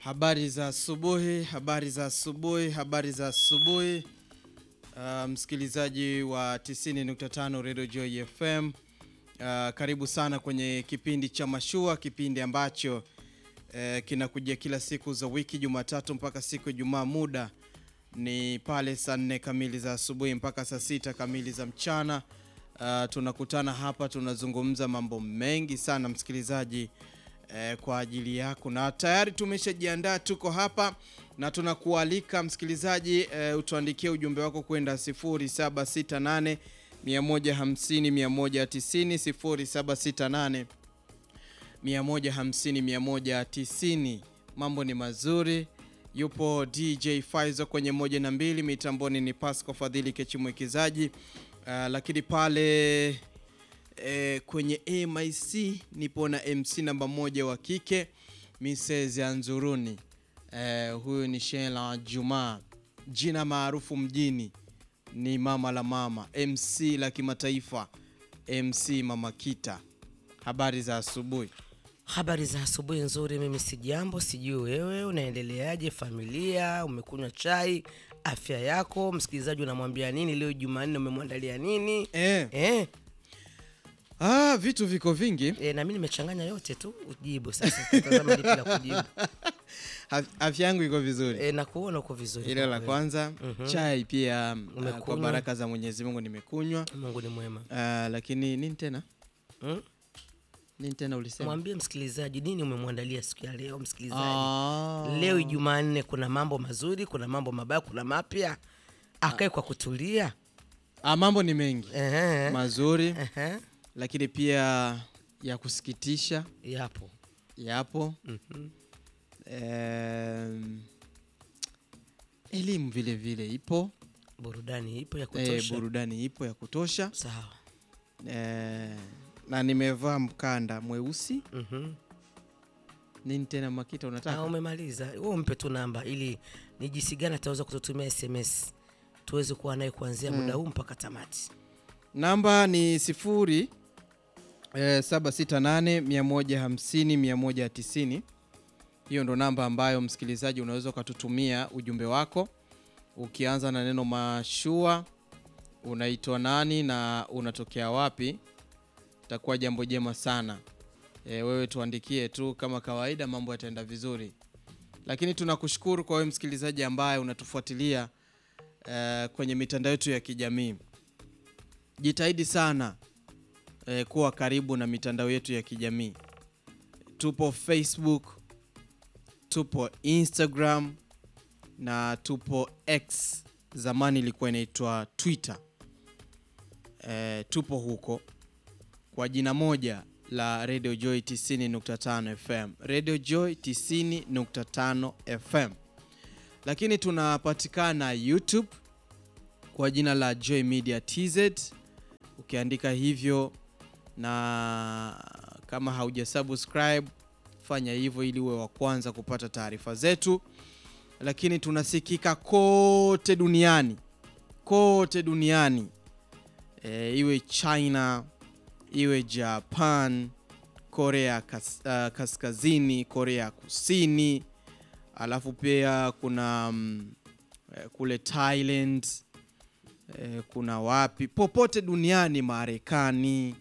Habari za asubuhi, habari za asubuhi, habari za asubuhi. Uh, msikilizaji wa 90.5 Radio Joy FM. Uh, karibu sana kwenye kipindi cha Mashua, kipindi ambacho uh, kinakujia kila siku za wiki Jumatatu mpaka siku ya Ijumaa. Muda ni pale saa nne kamili za asubuhi mpaka saa sita kamili za mchana. Uh, tunakutana hapa tunazungumza mambo mengi sana msikilizaji eh, kwa ajili yako na tayari tumeshajiandaa, tuko hapa na tunakualika msikilizaji eh, utuandikie ujumbe wako kwenda 0768 150 190 0768 150 190. Mambo ni mazuri, yupo DJ Faizo kwenye moja na mbili, mitamboni ni Pasco Fadhili Kechimwekezaji. Uh, lakini pale eh, kwenye MIC nipo na MC namba moja wa kike Mrs. Anzuruni. Eh, huyu ni Shela Juma, jina maarufu mjini ni mama la mama, MC la kimataifa, MC Mama Kita. Habari za asubuhi. Habari za asubuhi nzuri. Mimi si jambo, sijui wewe unaendeleaje, familia, umekunywa chai, afya yako, msikilizaji unamwambia nini leo Jumanne, umemwandalia nini? Eh, Eh, ah, vitu viko vingi. eh, na mimi nimechanganya yote tu ujibu. Sasa tazama lipi la kujibu. Af- Afya yangu iko vizuri. Eh, na kuona uko vizuri. Ile la kwa kwanza chai pia uh, kwa Umekunywa? baraka za Mwenyezi Mungu nimekunywa. kweli. Mungu ni mwema. Uh, lakini nini tena? Hmm? Nini tena ulisema? Mwambie msikilizaji nini umemwandalia siku ya leo msikilizaji. Ah. Leo Jumanne kuna mambo mazuri, kuna mambo mabaya, kuna mapya. Akae kwa kutulia. Ah, mambo ni mengi Ehe. mazuri, Ehe. lakini pia ya kusikitisha Yapo. yapo. Mhm. Em, elimu vile vile ipo, Burudani ipo ya eh, kutosha. burudani ipo ya kutosha Sawa. eh, na nimevaa mkanda mweusi. Mhm. Nini tena Makita Ah, unataka? umemaliza. Wewe umpe tu namba ili ni jinsi gani ataweza kututumia SMS tuweze kuwa naye kuanzia muda huu mpaka tamati. Namba ni sifuri eh, 768 150 190. Hiyo ndo namba ambayo msikilizaji unaweza ukatutumia ujumbe wako ukianza na neno mashua, unaitwa nani na unatokea wapi. Itakuwa jambo jema sana. E, wewe tuandikie tu kama kawaida, mambo yataenda vizuri. Lakini tunakushukuru kwa wewe msikilizaji ambaye unatufuatilia eh, kwenye mitandao yetu ya kijamii. Jitahidi sana eh, kuwa karibu na mitandao yetu ya kijamii. Tupo Facebook, tupo Instagram na tupo X, zamani ilikuwa inaitwa Twitter. Eh, tupo huko kwa jina moja la Radio Joy 90.5 FM, Radio Joy 90.5 FM, lakini tunapatikana YouTube kwa jina la Joy Media TZ ukiandika hivyo, na kama hauja subscribe fanya hivyo ili uwe wa kwanza kupata taarifa zetu. Lakini tunasikika kote duniani, kote duniani e, iwe China, iwe Japan, Korea kas, uh, Kaskazini, Korea Kusini, alafu pia kuna mm, eh, kule Thailand eh, kuna wapi popote duniani, Marekani,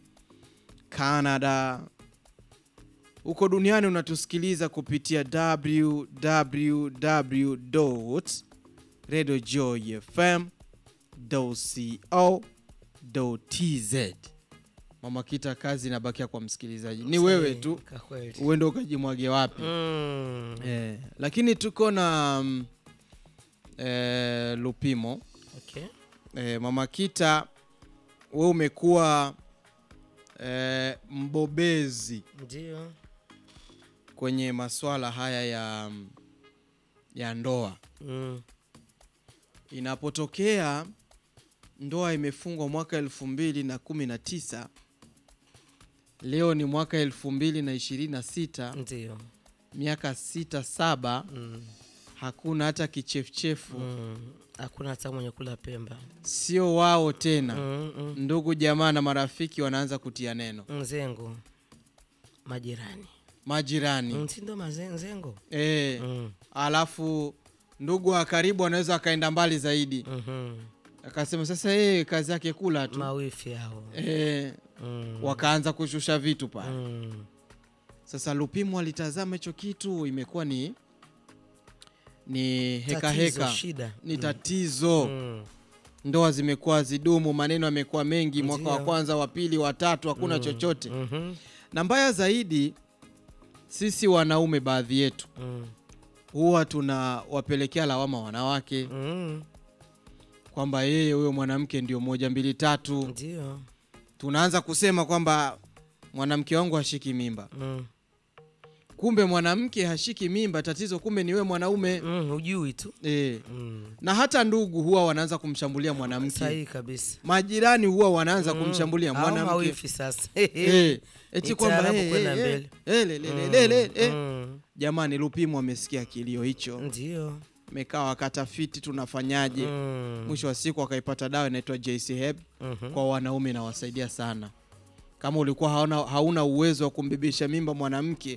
Canada, huko duniani unatusikiliza kupitia www.radiojoyfm.co.tz. Mama Kita, kazi inabakia kwa msikilizaji, ni wewe tu Kwa kweli. uende ukajimwage wapi. Mm. Eh, lakini tuko na mm, eh, Lupimo Okay. eh, Mama Kita, we umekuwa eh, mbobezi Ndio. kwenye masuala haya ya, ya ndoa. Mm. Inapotokea ndoa imefungwa mwaka elfu mbili na kumi na tisa leo ni mwaka elfu mbili na ishirini na sita Ndio. miaka sita saba, Mm. hakuna hata kichefuchefu Mm. Hakuna hata mwenye kula Pemba. sio wao tena. Mm, mm. Ndugu jamaa na marafiki wanaanza kutia neno. Mzengo. Majirani. majirani Mm, si ndo mazenzengo eh, mm. alafu ndugu wa karibu anaweza akaenda mbali zaidi mhm. akasema sasa yeye kazi yake kula tu mawifi hao eh, mm. wakaanza kushusha vitu pale mm. sasa Lupimo alitazama hicho kitu imekuwa ni ni heka Tatizo, heka shida ni tatizo mm. ndoa zimekuwa zidumu maneno yamekuwa mengi mwaka wa Ndio. kwanza wa pili wa tatu hakuna chochote mhm, na mbaya zaidi sisi wanaume baadhi yetu mm. huwa tunawapelekea lawama wanawake mm. kwamba yeye huyo mwanamke ndio moja mbili tatu ndio tunaanza kusema kwamba mwanamke wangu hashiki mimba mm. kumbe mwanamke hashiki mimba tatizo kumbe ni wewe mwanaume mm. hujui tu e. mm. na hata ndugu huwa wanaanza kumshambulia mwanamke sahihi kabisa majirani huwa wanaanza Mm. kumshambulia Au mwanamke mawifi sasa Eh, eti Ni kwamba taarabu eh, kwenda eh, mbele. eh, le, le, le, le, le, eh. Mm. jamani Lupimo amesikia kilio hicho ndio mekaa wakatafiti tunafanyaje Mm. mwisho wa siku akaipata dawa inaitwa JC Heb Mhm. kwa wanaume inawasaidia sana kama ulikuwa hauna, hauna uwezo wa kumbebesha mimba mwanamke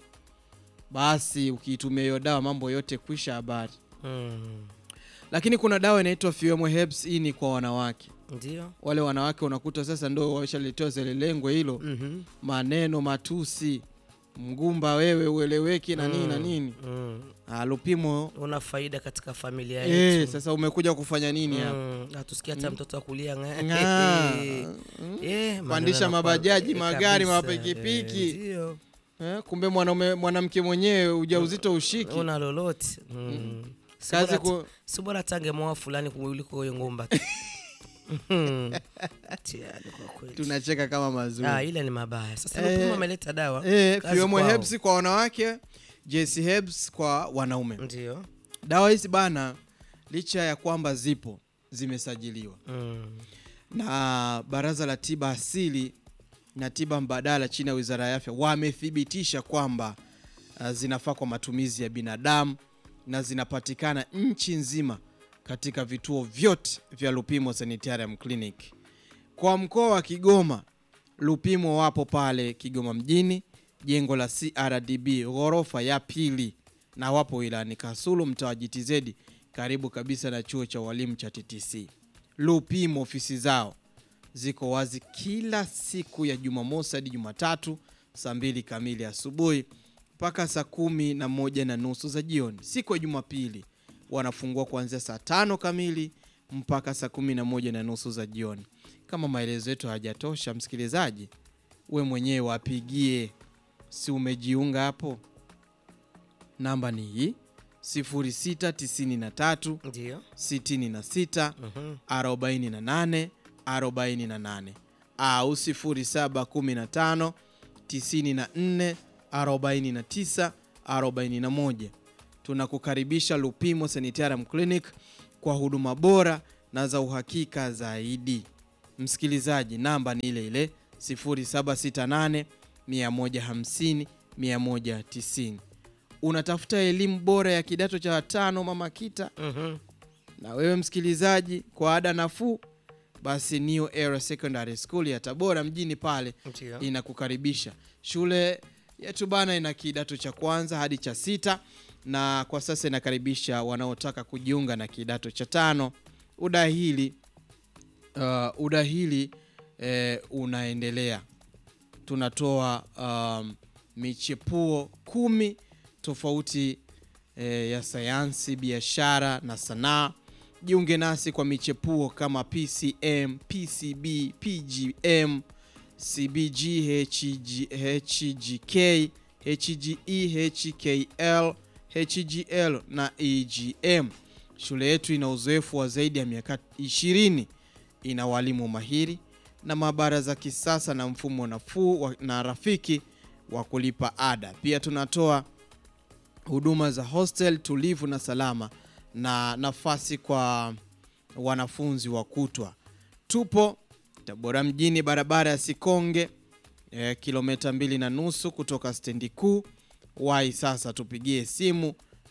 basi ukiitumia hiyo dawa mambo yote kwisha habari Mm. lakini kuna dawa inaitwa Fuemo Herbs hii ni kwa wanawake ndio wale wanawake unakuta sasa ndo wameshaletewa zile lengo hilo Mhm. maneno matusi mgumba wewe ueleweki na nini na nini Mm. Ah, Lupimo una faida katika familia eh, yetu sasa umekuja kufanya nini hapa Mm, hatusikia hata mtoto akulia Ng'aa. Mm. Pandisha mabajaji, magari, mapikipiki. ndio eh, kumbe mwanaume mwanamke mwenyewe ujauzito ushiki una lolote mm. Si kazi bora- ku, si bora tange moa fulani kuliko huyo ngumba tu. Mhm. Tiani kwa kweli. tunacheka kama mazuri Ah, ile ni mabaya sasa Eh, Lupimo ameleta dawa eh, kazi Fuemo kwao. Herbs kwa wanawake JC Herbs kwa wanaume ndio dawa hizi bana licha ya kwamba zipo zimesajiliwa Mm. na baraza la tiba asili na tiba mbadala chini ya wizara ya afya wamethibitisha kwamba uh, zinafaa kwa matumizi ya binadamu na zinapatikana nchi nzima katika vituo vyote vya Lupimo Sanitarium Clinic. Kwa mkoa wa Kigoma, Lupimo wapo pale Kigoma mjini, jengo la CRDB ghorofa ya pili, na wapo wilayani Kasulu, mtaa wa GTZ, karibu kabisa na chuo cha walimu cha TTC. Lupimo ofisi zao ziko wazi kila siku ya Jumamosi hadi Jumatatu saa mbili kamili asubuhi mpaka saa kumi na moja na nusu za jioni. Siku ya Jumapili wanafungua kuanzia saa tano kamili mpaka saa kumi na moja na nusu za jioni. Kama maelezo yetu hayajatosha, msikilizaji, we mwenyewe wapigie, si umejiunga hapo? Namba ni hii 0693 ndio 66 Mhm. 48 48 au 0715 94 49 41. Tunakukaribisha Lupimo Sanitarium Clinic kwa huduma bora na za uhakika zaidi. Msikilizaji, namba ni ile ile 0768 150 190. Unatafuta elimu bora ya kidato cha tano mama kita Mhm. na wewe msikilizaji, kwa ada nafuu, basi New Era Secondary School ya Tabora mjini pale ndio inakukaribisha. Shule yetu bana ina kidato cha kwanza hadi cha sita, na kwa sasa inakaribisha wanaotaka kujiunga na kidato cha tano. Udahili uh, udahili eh, unaendelea. Tunatoa um, michepuo kumi tofauti eh, ya sayansi, biashara na sanaa. Jiunge nasi kwa michepuo kama PCM, PCB, PGM, CBG, HG, HGK, HGE, HKL, HGL na EGM. Shule yetu ina uzoefu wa zaidi ya miaka 20. Ina walimu mahiri na maabara za kisasa na mfumo nafuu wa- na rafiki wa kulipa ada. Pia tunatoa huduma za hostel tulivu na salama na nafasi kwa wanafunzi wa kutwa. Tupo Tabora mjini, barabara ya Sikonge, eh, kilomita mbili na nusu kutoka stendi kuu. Wai sasa tupigie simu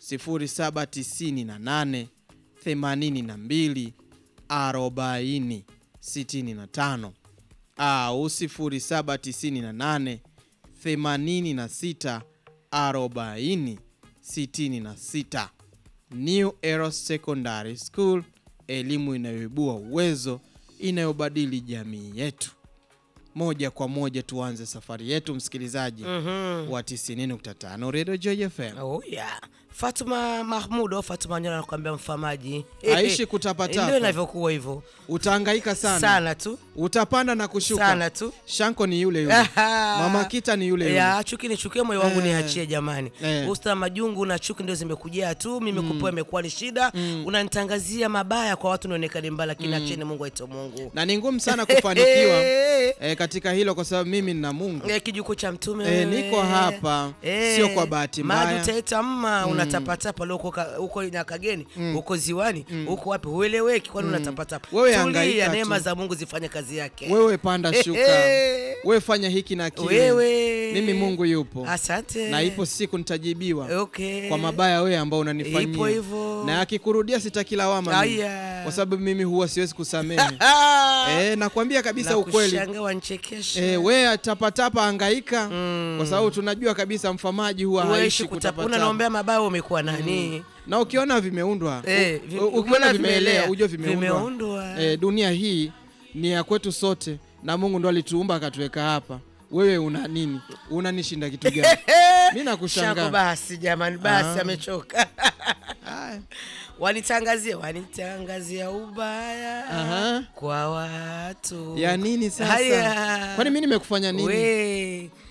0798 82 40 65 au 0798 86 40 66. New Era Secondary School, elimu inayoibua uwezo, inayobadili jamii yetu. Moja kwa moja tuanze safari yetu msikilizaji Mhm. wa 90.5 Radio Joy FM. Oh, yeah. Fatuma Mahmud au Fatuma Nyona anakuambia mfamaji Aishi kutapatapa. ndio inavyokuwa hivyo Utahangaika sana. sana tu Utapanda na kushuka. sana tu Shanko ni yule yule. Aha. Mama Kita ni yule yule. ya chuki nichukie moyo wangu Eh. niachie jamani Eh. usta majungu na chuki ndio zimekujia tu mimi kupewa imekuwa ni shida unanitangazia mabaya kwa watu nionekane mbaya lakini acheni mungu aito mungu Na ni ngumu sana kufanikiwa e, katika hilo kwa sababu mimi nina Mungu. Eh, kijuku cha mtume Eh, wewe. niko hapa, sio kwa bahati mbaya. maji utaita mma unatapatapa leo uko ka- huko Nyakageni huko ziwani huko wapi hueleweki kwani unatapatapa Wewe tulia hangaika neema tu. za Mungu zifanye kazi yake Wewe panda shuka. Eh. Wewe fanya hiki na kile. wewe Mimi Mungu yupo. asante Na ipo siku nitajibiwa. okay. kwa mabaya wewe ambao Ipo unanifanyia hivyo. na akikurudia sitaki lawama mimi. Aya. kwa sababu mimi huwa siwezi kusamehe Ah! eh, nakwambia kabisa Na ukweli kushanga wanchekesha eh, we tapatapa angaika kwa sababu tunajua kabisa mfamaji huwa Uishi haishi kutapuna kutapatapa naombea mabaya umekuwa nani na ukiona vimeundwa Eh, u- vi- u- ukiona ukiona vimeelea, vimeelea ujue vimeundwa, vimeundwa. Eh, dunia hii ni ya kwetu sote na Mungu ndo alituumba akatuweka hapa wewe una nini unanishinda kitu gani mi Shako nakushangaa basi jamani basi Ah. amechoka Haya. wanitangazia wanitangazia ubaya Aha. kwa watu ya nini sasa Haya. kwani mi nimekufanya nini We,